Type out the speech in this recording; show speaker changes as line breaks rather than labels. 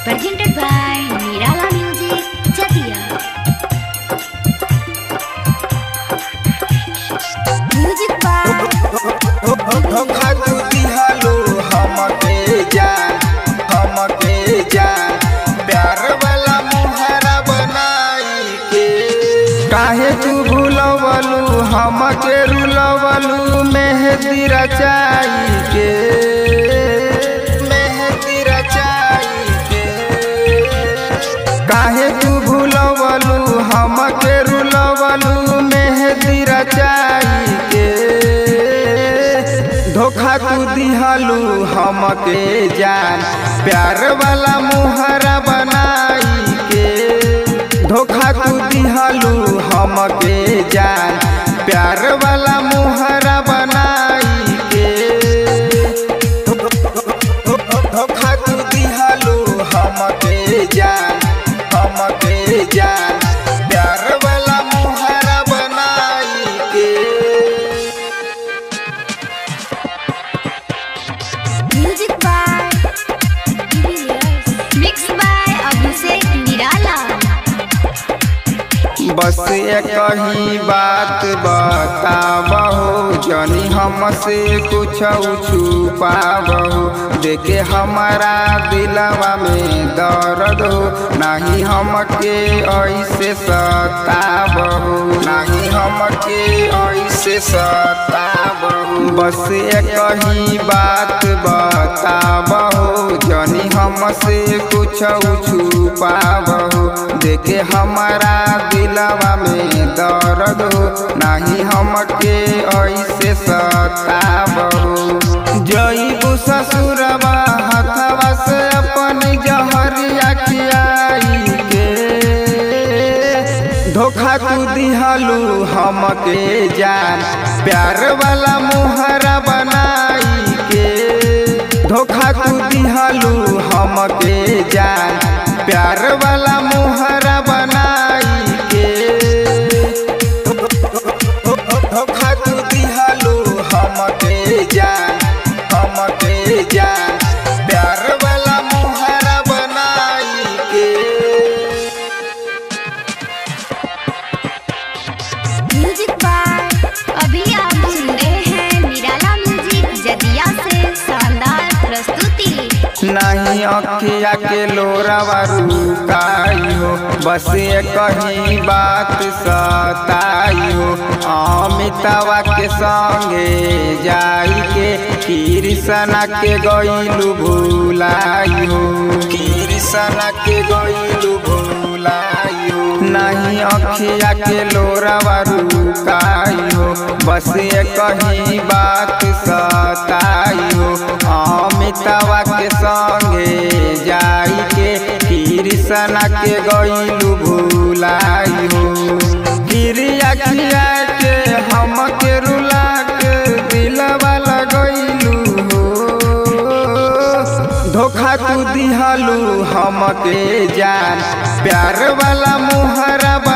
Presented by Nirala Music, Chatia. Music by
धोखा तू दिहलो हमके जान हमके जान प्यार वाला मुहारा बनाई के काहे तू भूलवलू हमके रुलवलू मेहंदी रचाई के मेहंदी रचाई के काहे तू भूलवलू हमके रुलवलू मेहंदी रचाई के धोखा तू दिहलू हमके जान प्यार वाला मुहरा बनाई के धोखा तू दिहलू हमके जान प्यार वाला मुहरा बनाई के धोखा तू दिहलू हमके जान हमके जान प्यार वाला मुहरा बनाई के
Music by Mixed by Abhishek Nirala.
बस एक ही बात बताबहु जनी हमसे कुछ छुपाबहु देखे हमारा दिलवा में दर्द हो नहीं हमके ऐसे सताबहु नहीं हमके ऐसे सताबहु बस एक ही बात बताबहु जनी हमसे कुछ छुपाबहु देखे हमारा दिलवा में दर्द हो नहीं हमके ऐसे सताबहु जईबू ससुरवा हथवा से अपन जहरिया खियाई के धोखा तू दिहलू हमके जान प्यार वाला मुहरा बनाई के धोखा तू दिहलू हमके जान प्यार वाला मुहरा बनाई के धोखा तू दिहलू हमके जान हमके जान प्यार वाला मुहरा बनाई के
Music by अभी आप सुन रहे हैं निराला म्यूजिक जदिया से शानदार प्रस्तुति
नहीं अखिया के लोरावा रुकाई हो बस एक ही बात सताई हो अमितावा के संगे जाई के कृष्णा के गईलू भूलाई हो कृष्णा के गईलू भूलाई हो नहीं अखिया के लोरावा रुकाई हो बस एक ही बात सताई हो अमितावा के संगे जाई के कृष्णा के गईलू भूलाई हो गिरिया खिया के हम के रुला के दिलवा लगैलू हो धोखा तू दिहलू हमके जान प्यार वाला मुहरा